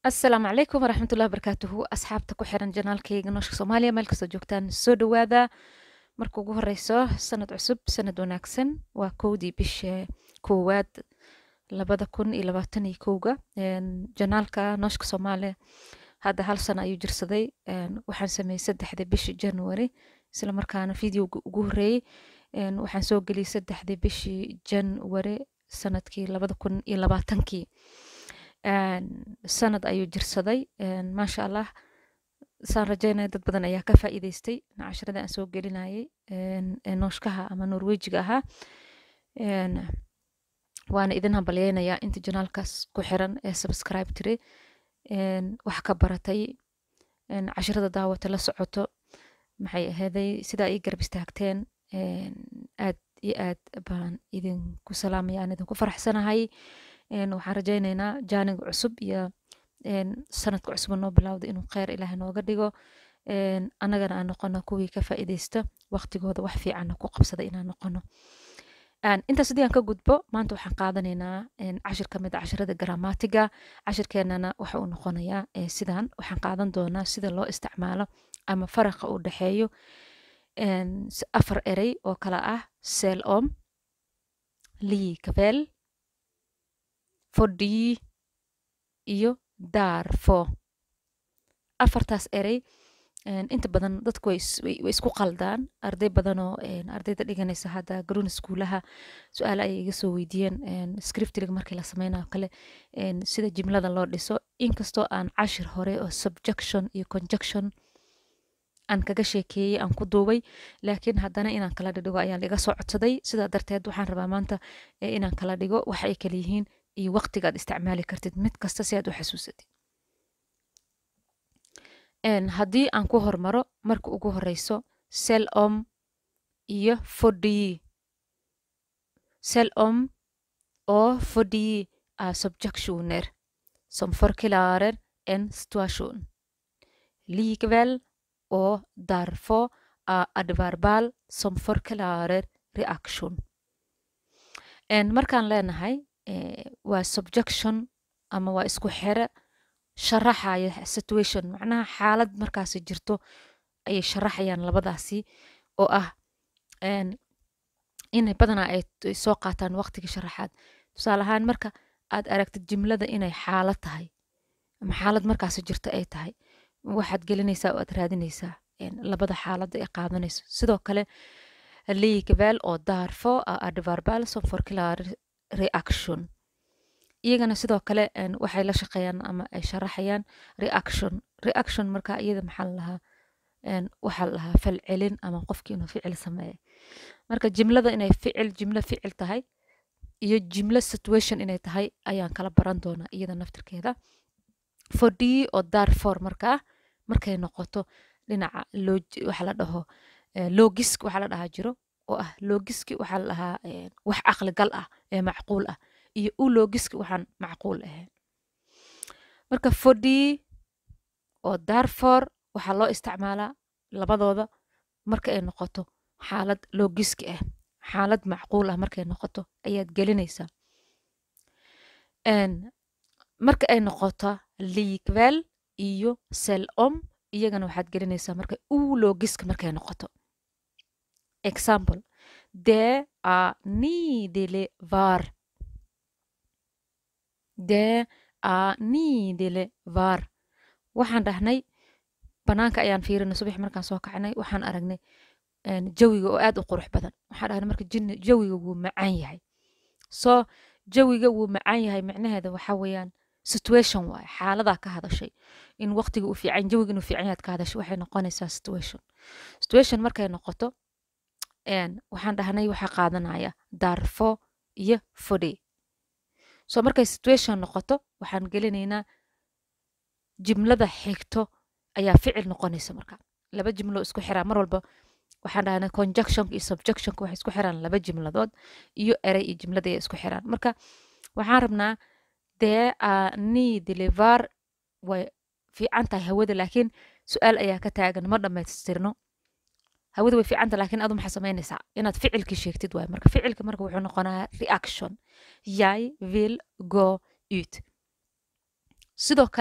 asalaamu calaykum waraxmatullahi wabarakaatuhu asxaabta ku xiran janaalkayga nooshka soomaaliya meel kastoo joogtaan soo dhawaada marka ugu horeyso sanad cusub sanad wanaagsan waa kowdii bisha koowaad labada kun iyo labaatan iyo kowga janaalka nooshka soomaaliya hadda hal sano ayuu jirsaday waxaan sameeyey saddexdii bishii january isla markaana videoga ugu horeeyey waxaan soo geliyey saddexdii bishii january sanadkii labada kun iyo labaatankii sanad ayuu jirsaday maasha allah saan rajeynaya dad badan ayaa ka faa'iideystay casharada aan soo gelinayay nooshkaha ama norwejiga ahaa waana idin hambalyeynayaa inta janaalkaas ku xiran ee subscribe tiri wax ka baratay casharada daawata la socoto maxay aheeday sidaa ii garab istaagteen aad iyo aad baan idinku salaamaya aan idinku faraxsanahay waxaan rajaynaynaa jaaniga cusub iyo sanadka cusub noo bilowda inuu kheyr ilaahay nooga dhigo annagana aan noqono kuwii ka faa'iideysta waqtigooda wax fiicanna ku qabsada inaan noqono intaas haddii aan ka gudbo maanta waxaan qaadanaynaa cashir ka mid a cashirada gramatiga cashirkeenana waxa uu noqonayaa sidaan waxaan qaadan doonaa sida loo isticmaalo ama faraqa u dhexeeyo afar erey oo kala ah sel om likavel fodhi iyo daarfo afartaas erey inta badan dadku way isku qaldaan arday badanoo ardayda dhiganaysa hadda garoon iskuulaha su-aale ayay iga soo weydiiyeen scriptriga markii la sameynayo kale sida jimlada loo dhiso inkastoo aan cashir hore oo subjection iyo conjunction aan kaga sheekeeyey aan ku duubay laakiin haddana inaan kala dhidhigo ayaan iga soo codsaday sidaa darteed waxaan rabaa maanta inaan kala dhigo waxa ay kala yihiin iyo waqtigaad isticmaali kartid mid kasta si aad u xasuusatid haddii aan ku hormaro marka ugu horeyso sel om iyo fodhi sel om och fodhi är subjektioner som förklarar en situation likväl och därför är adverbal som förklarar reaktion markaan leenahay waa subjection ama waa isku xere sharaxaya situation macnaha xaalad markaasi jirto ayay sharaxayaan labadaasi oo ah inay badanaa ay soo qaataan waqtiga sharaxaad tusaale ahaan marka aad aragtid jimlada inay xaalad tahay ama xaalad markaasi jirto ay tahay waxaad gelinaysaa oo aad raadinaysaa labada xaalada ay qaadanayso sidoo kale likväl oo daarfo adverbal som förklarar reaction iyagana sidoo kale waxay la shaqeeyaan ama ay sharaxayaan reaction reaction marka iyada maxaa lalahaa waxaa lalahaa falcelin ama qofkii inuu ficil sameeya marka jimlada inay ficil jimlo ficil tahay iyo jimlo situation inay tahay ayaan kala baran doonaa iyada naftirkeeda fodhi oo darfor markaa markay noqoto dhinaca waxa la dhaho logisk waxaa la dhahaa jiro oo ah logiski waxaa la dhahaa wax aqligal ah ee macquul ah iyo u logiski waxaan macquul ahayn marka fodhi oo darfor waxaa loo isticmaalaa labadooda marka ay noqoto xaalad logiski ah xaalad macquul ah markay noqoto ayaad gelinaysaa marka ay noqoto likväl iyo sel om iyagana waxaad gelinaysaa marka u logiska markay noqoto example det är nidele var det är nidele var waxaan dhahnay banaanka ayaan fiirinay subax markaan soo kacinay waxaan aragnay jawiga oo aad u qurux badan waxaan dhahnay marka jawiga wuu macaan yahay soo jawiga wuu macaan yahay micnaheeda waxa weeyaan situation waaye xaaladaa ka hadashay in waqtiga uu fiican jawiga inuu fiican yahay ka hadashay waxay noqonaysaa situation situation markay noqoto waxaan dhahnay waxaa qaadanaya darfo iyo fodhe so markay situation noqoto waxaan gelinaynaa jimlada xigto ayaa ficil noqonaysa marka laba jimlo isku xiraa mar walba waxaan dhahnay conjunctionka iyo subjectionka waxay isku xiraan laba jimladood iyo erey iyo jimlada ay isku xiraan marka waxaan rabnaa dee ni deliver way fiican tahay hawada laakiin su-aal ayaa ka taagan ma dhammaystirno hawada way fiicanta laakiin adu maxaa samaynaysaa inaad ficilkii sheegtid waay marka ficilka marka wuxuu noqonaa reaction jag vill gå ut sidoo kale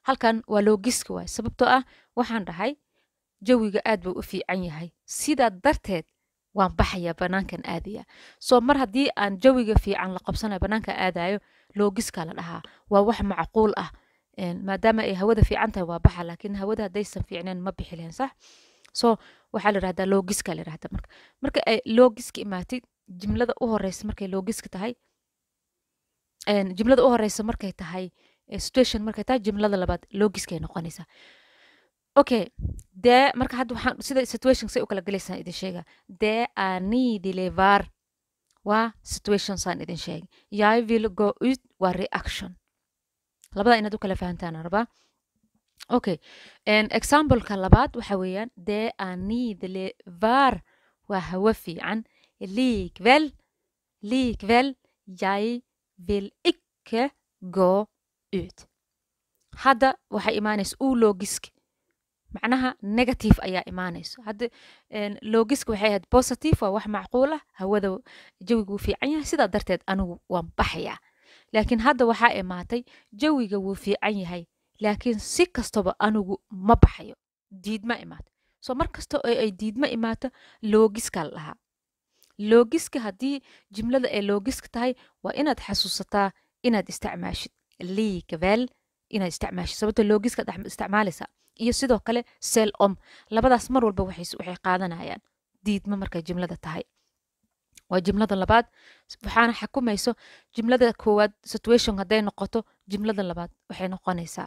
halkan waa loogiska waay sababtoo ah waxaan dhahay jawiga aad buu u fiican yahay sidaa darteed waan baxaya banaankan aadaya soo mar haddii aan jawiga fiican la qabsanayo banaanka aadayo loogiska la dhahaa waa wax macquul ah maadaama ay hawada fiican tahay waa baxa laakiin hawada haddaysan fiicneen ma bixi lahayn sax so waxaa la yidhahdaa loogiska la yidhahda marka marka ay loogiska imaatid jimlada u horeysa markay loogiska tahay jimlada u horeysa markay tahay situation markay tahay jimlada labaad loogiskay noqonaysaa okay dee marka hadda waxaan sida situation say u kala gelaysaan idin sheega dee ani levar waa situation saan idin sheegay jag vill gå ut waa reaction labada inaad u kala fahantaan rabaa okay exampleka labaad waxa weeyaan dee ani levar waa hawo fiican likväl likväl jag vill icke gå ut hadda waxay imaanaysa uu loogisk macnaha negative ayaa imaanayso hadda loogiska waxay ahayd positive waa wax macquul ah hawada jawiga wuu fiican yahay sidaa darteed anigu waan baxayaa laakiin hadda waxaa imaatay jawiga wuu fiican yahay laakiin si kastaba anigu ma baxayo diidma imaato soo mar kasta oo ay diidma imaato loogiska la dhahaa loogiska haddii jimlada ay loogiska tahay waa inaad xasuusataa inaad isticmaashid liikvel inaad isticmaashid sababta loogiska isticmaalaysaa iyo sidoo kale sel om labadaas mar walba waxay qaadanayaan diidma markay jimlada tahay waa jimlada labaad waxaana xakumayso jimlada koowaad situation hadday noqoto jimlada labaad waxay noqonaysaa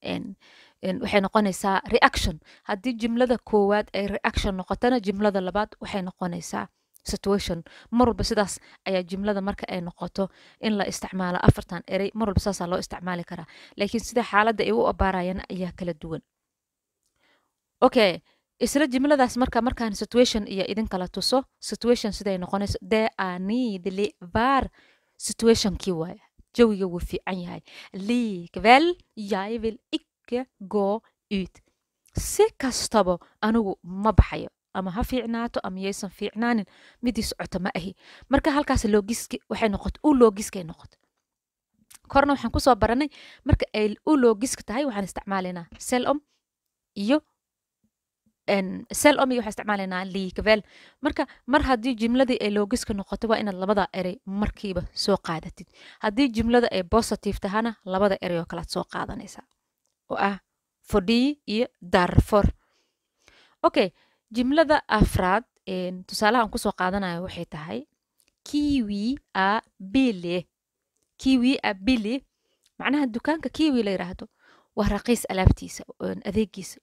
waxay noqonaysaa reaction haddii jimlada koowaad ay reaction noqotana jimlada labaad waxay noqonaysaa situation mar walba sidaas ayaa jimlada marka ay noqoto in la isticmaalo afartan erey mar walba saasaa loo isticmaali karaa laakiin sida xaaladda ay u abaarayaan ayaa kala duwan okay isla jimladaas marka markaan situation iyo idin kala tuso situation siday noqonayso dee anidli var situationkii waaya jawiga wuu fiican yahay likväl jag vill icke gå ut si kastaba anigu ma baxayo ama ha fiicnaato ama yaysan fiicnaanin midii socoto ma ahi marka halkaas loogiski waxay noqoto u loogiskay noqoto korna waxaan kusoo baranay marka ay u loogiska tahay waxaan isticmaalaynaa selom iyo selom iyo waxaan isticmaalaynaa liikvel marka mar haddii jimladii ay loogiska noqoto waa inaad labada erey markiiba soo qaadatid haddii jimlada ay positive tahana labada erey oo kalaad soo qaadanaysaa oo ah fodhii iyo darfor okay jimlada afraad tusaalaha aan kusoo qaadanayo waxay tahay kiwi a bile kiwi a bili macnaha dukaanka kiwi la yidhaahdo waa raqiis alaabtiisa adeegiisa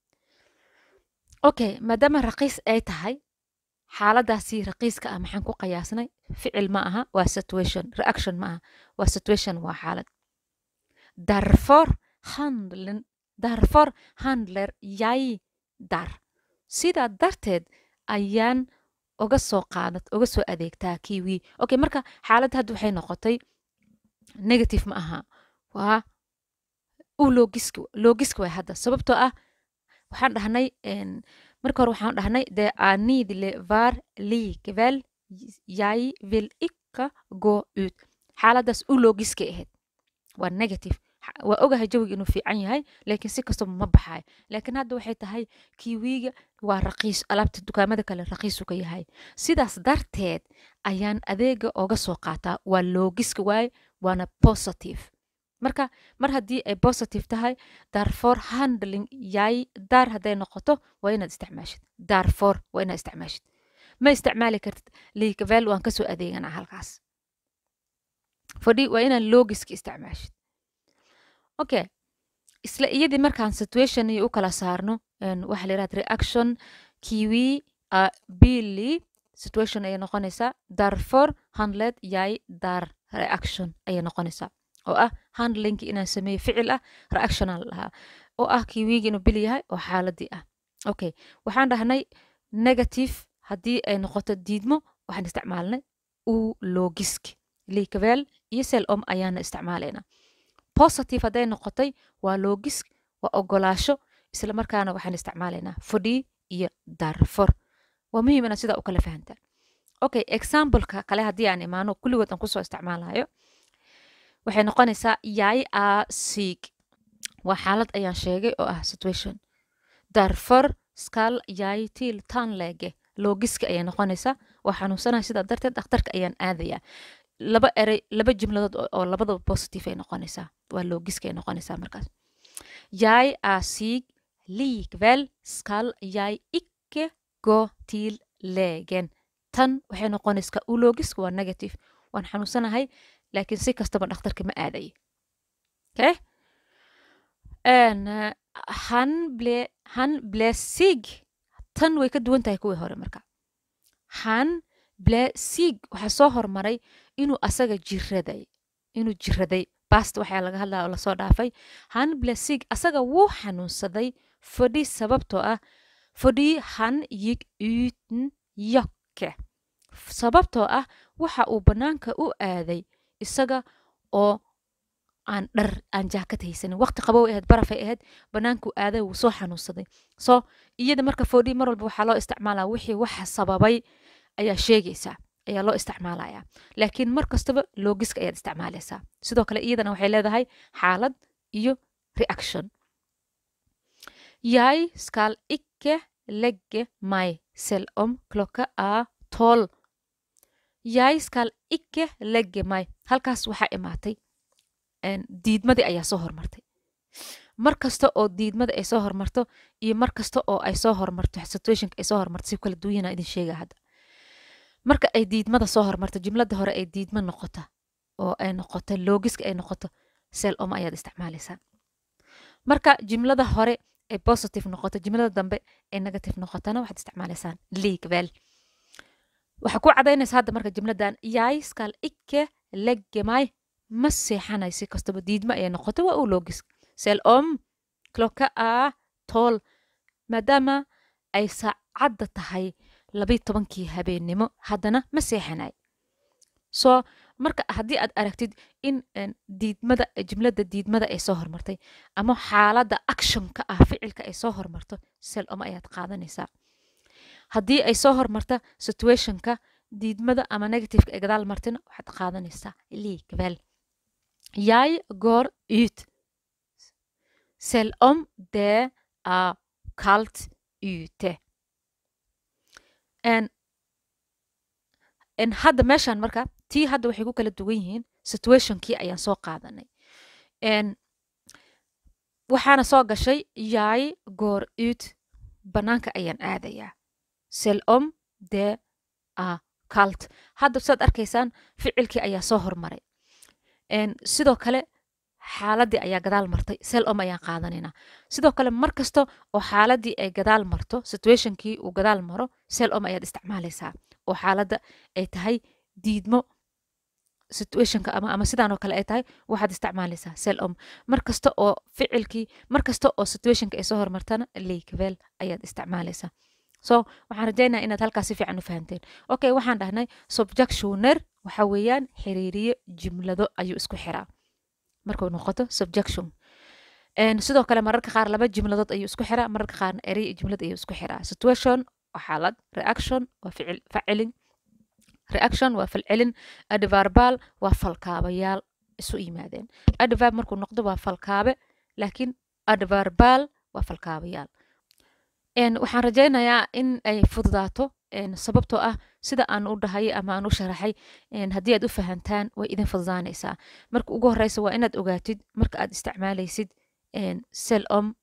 okay maadaama raqiis ay tahay xaaladaasi raqiiska ah maxaan ku qiyaasnay ficil ma aha waa situation reaction ma aha waa situation waa xaalad darfor handlen darfor handler yay dar sidaa darteed ayaan uga soo qaadad uga soo adeegtaa kiwi okay marka xaaladda hadda waxay noqotay negative ma aha waa u loogiska loogiska way hadda sababtoo ah waxaan dhahnay marka hore waxaan dhahnay de anid le var likväl jag vill icka gå ut xaaladaas u loogiskay ahayd waa negative waa ogahay jawiga inuu fiican yahay laakiin si kastaba ma baxayo laakiin hadda waxay tahay kiwiga waa raqiis alaabta dukaamada kale raqiisu ka yahay sidaas darteed ayaan adeega oga soo qaataa waa loogiska waaye waana positive marka mar haddii ay positive tahay darfor handling yay daar hadday noqoto waa inaad isticmaashid darfor waa inaad isticmaashid ma isticmaali kartid liikavel waan kasoo adeeganaa halkaas fadhi waa inaad loogiska isticmaashid okay isla iyadii markaan situation iyo u kala saarno waxaa la yidhahda reaction kiwi billy situation ayay noqonaysaa darfor handled yay dar reaction ayay noqonaysaa oo ah handlinki inaan sameeyo ficil ah reactiona la dhahaa oo ah kiwiigi inuu bil yahay oo xaaladii ah okay waxaan dhahnay negative haddii ay noqoto diidmo waxaan isticmaalnay u logisk likavel iyo sel om ayaana isticmaalaynaa positive hadday noqotay waa logisk waa ogolaasho isla markaana waxaan isticmaalaynaa fodhii iyo darfor waa muhiim inaad sidaa u kala fahantaan okay exampleka kale haddii aan imaano kulligood aan kusoo isticmaalayo waxay noqonaysaa yay a siig waa xaalad ayaan sheegay oo ah situation darfor skal yay til tanlege loogiska ayay noqonaysaa waa xanuunsanaya sidaa darteed dhakhtarka ayaan aadayaa laba erey laba jumladood oo labadaba positive ay noqonaysaa waa loogiska ay noqonaysaa markaas yay er syk likvel skal yay ikke gå til legen tan waxay noqonaysaa uloogiska waa negative waan xanuunsanahay laakiin si kastaba dhakhtarka ma aadaye okay han ble han ble sig tan way ka duwan tahay kuwii hore marka han ble sig waxaa soo hormaray inuu asaga jiraday inuu jiraday bast waxaa laga hadlaya oo lasoo dhaafay han ble sig asaga wuu xanuunsaday fadhi sababtoo ah fadhi han yig uten yakke sababtoo ah waxa uu bannaanka u aaday isaga oo aan dhar aan jaakad haysanin waqti qabow ahayd barafay ahayd banaanku aaday wuu soo xanuunsaday so iyada marka fodhi mar walba waxaa loo isticmaalaa wixii waxa sababay ayaa sheegaysaa ayaa loo isticmaalaya laakiin mar kastaba loogiska ayaad isticmaalaysaa sidoo kale iyadana waxay leedahay xaalad iyo reaction jeg skal ikke legge mig selv om klokka er tolv jeg skal ikke legge mig halkaas waxaa imaatay diidmadii ayaa soo hormartay mar kasta oo diidmada ay soo hormarto iyo mar kasta oo ay soo hormarto situationka ay soo hormarto si kala duwayana idin sheega hadda marka ay diidmada soo hormarto jumlada hore ay diidma noqota oo ay noqoto loogiska ay noqoto sel oma ayaad isticmaalaysaa marka jumlada hore ay positive noqoto jumlada dambe ay negative noqotana waxaad isticmaalaysaan leaguewel waxaa ku cadaynaysa hadda marka jumladan yay skal ikke legge mig ma seexanay si kastaba diidma ayay noqoto waa uu loogis sel om klocka a tol maadaama ay saacadda tahay labayi tobankii habeennimo haddana ma seexanay so marka haddii aad aragtid in diidmada jumlada diidmada ay soo hormartay ama xaaladda actionka ah ficilka ay soo hormarto sel om ayaad qaadanaysaa haddii ay soo hormarta situationka diidmada ama negativeka ay gadaal martina waxaad qaadanaysaa likvel jeg går ut selv om det er kaldt ute en, en hadda meeshan marka tii hadda waxay ku kala duwan yihiin situationkii ayaan soo qaadanay en, waxaana soo gashay jeg går ut bannaanka ayaan aadayaa sel om det er kaldt hadda saad arkaysaan ficilkii ayaa soo hormaray sidoo kale xaaladii ayaa gadaal martay sel om ayaan qaadanayna sidoo kale mar kasta oo xaaladii ay gadaal marto situationkii uu gadaal maro sel om ayaad isticmaalaysaa oo xaaladda ay tahay diidmo situationka ama ama sidaanoo kale ay tahay waxaad isticmaalaysaa sel om mar kasta oo ficilkii mar kasta oo situationka ay soo hormartana leikvel ayaad isticmaalaysaa so waxaan rajaynaa inaad halkaas si fiican u fahanteen okay waxaan dhahnay subjectioner waxa weeyaan xiriiriye jumlado ayuu isku xiraa markuu noqoto subjection sidoo kale mararka qaar laba jumladood ayuu isku xiraa mararka qaarna erey iyo jumlad ayuu isku xiraa situation waa xaalad reaction waa ficil facilin reaction waa falcelin adverbal waa falkaabayaal isu yimaadeen adverb markuu noqdo waa falkaabe laakiin adverbal waa falkaabayaal waxaan rajaynayaa in ay fududaato sababtoo ah sida aan u dhahayay ama aan u sharaxay haddii aad u fahantaan way idin fududaanaysaa marka ugu horeysa waa inaad ogaatid marka aad isticmaalaysid sel om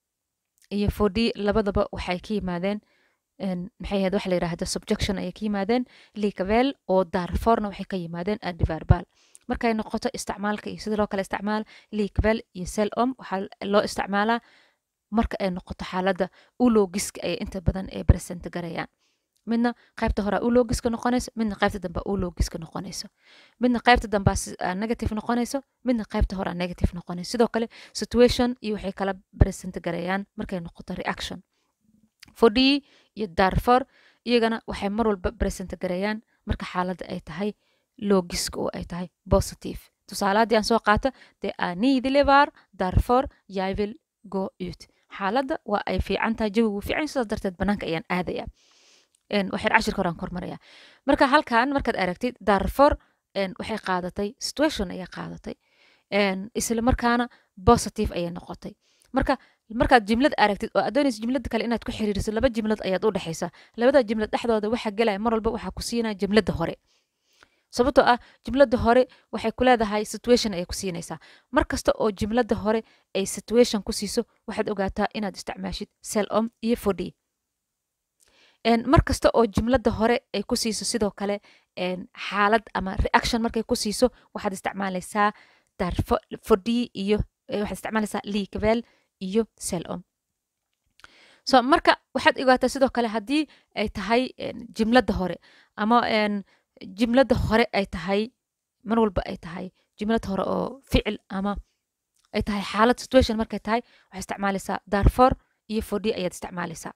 iyo fodhi labadaba waxay ka yimaadeen maxay ahayd waxa la yidhaahda subjection ayay ka yimaadeen likavel oo darforna waxay ka yimaadeen adverbal markay noqoto isticmaalka iyo sida loo kale isticmaal likavel iyo sel om waxaa loo isticmaalaa marka ay noqoto xaaladda ulogiska ay inta badan ay present garayaan midna qaybta hore ulogiska noqonayso midna qaybta dambe ulogiska noqonayso midna qaybta dambe negative noqonayso midna qaybta hore negative noqonayso sidoo kale situation iyo waxay kala present garayaan markay noqoto reaction fodhi iyo darfor iyagana waxay mar walba present garayaan marka xaaladda ay tahay logiska oo ay tahay positive tusaalahaddii aan soo qaato de anidlevar darfor yivil go ut xaaladda waa ay fiican tahay jawigu fiican sidaas darteed bannaanka ayaan aadaya waxay cashirka horaan kormaraya marka halkan markaad aragtid darfor waxay qaadatay situation ayay qaadatay isla markaana positive ayay noqotay marka markaad jimlad aragtid oo aad doonaysa jimlada kale inaad ku xiriirisid laba jimlad ayaad u dhexaysa labada jimlad dhexdooda waxa gelaya mar walba waxaa ku siinaya jimlada hore sababtoo ah jimlada hore waxay ku leedahay situation ayay ku siinaysaa mar kasta oo jimlada hore ay situation ku siiso waxaad ogaataa inaad isticmaashid sel om iyo fodhi mar kasta oo jimlada hore ay ku siiso sidoo kale xaalad ama reaction markay ku siiso waxaad isticmaalaysaa fodhi iyo waxaad isticmaalaysaa liikvel iyo sel om so marka waxaad ogaataa sidoo kale haddii ay tahay jimlada hore ama jimlada hore ay tahay mar walba ay tahay jimlad hore oo ficil ama ay tahay xaalad situation markay tahay waxaad isticmaalaysaa darfor iyo fodhi ayaad isticmaalaysaa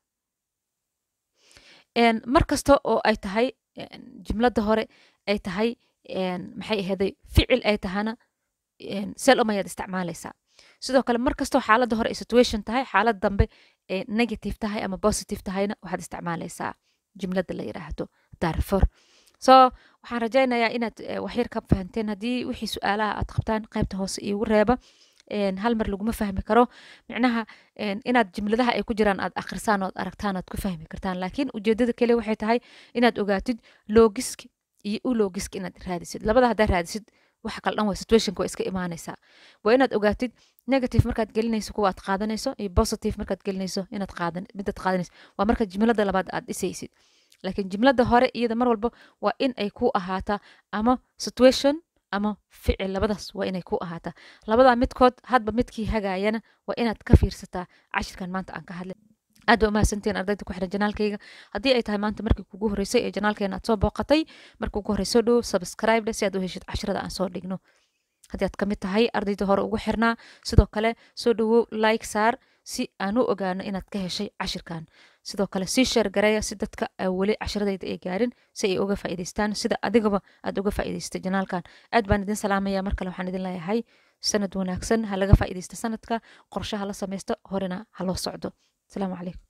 mar kasta oo ay tahay jimlada hore ay tahay maxay aheeday ficil ay tahana sel om ayaad isticmaalaysaa sidoo kale mar kastoo xaaladda hore ay situation tahay xaalad dambe ee negative tahay ama positive tahayna waxaad isticmaalaysaa jimlada la yidhaahdo darfor so waxaan rajaynayaa inaad waxyar ka fahanteen haddii wixii su-aalaha aad qabtaan qaybta hoose iigu reeba hal mar laguma fahmi karo micnaha inaad jimladaha ay ku jiraan aad akhrisaan ood aragtaan aad ku fahmi kartaan laakiin ujeedada kale waxay tahay inaad ogaatid logisk iyo u logisk inaad raadisid labada haddaad raadisid waxa kala dhan waa situationka waa iska imaanaysaa waa inaad ogaatid negative markaad gelinayso kuwa aad qaadanayso iyo positive markaad gelinayso inaad qaadan midaad qaadanayso waa marka jimlada labaad aad dhisaysid laakiin jimlada hore iyada mar walba waa in ay ku ahaataa ama situation ama ficil labadaas waa inay ku ahaataa labadaa midkood hadba midkii hagaayana waa inaad ka fiirsataa cashirkan maanta aan ka hadlay aad ba umahadsantiin ardayda ku xiran janaalkayga haddii ay tahay maanta markii kugu horreysay ee janaalkeena aad soo booqatay markii ugu horreysoo dhow subscribe si aad u heshid cashirada aan soo dhigno haddii aad kamid tahay ardayda hore ugu xirnaa sidoo kale soo dhowow like saar si aan u ogaano inaad ka heshay cashirkan sidoo kale sii sheer gareeya si dadka weli cashiradayda ay gaarin si ay uga faa'iidaystaan sida adigaba aad uga faa'iidaystay janaalkan aad baan idin salaamaya mar kale waxaan idin leeyahay sanad wanaagsan ha laga faa'iidaysta sanadka qorshaha la samaysto horena ha loo socdo asalaamu calaykum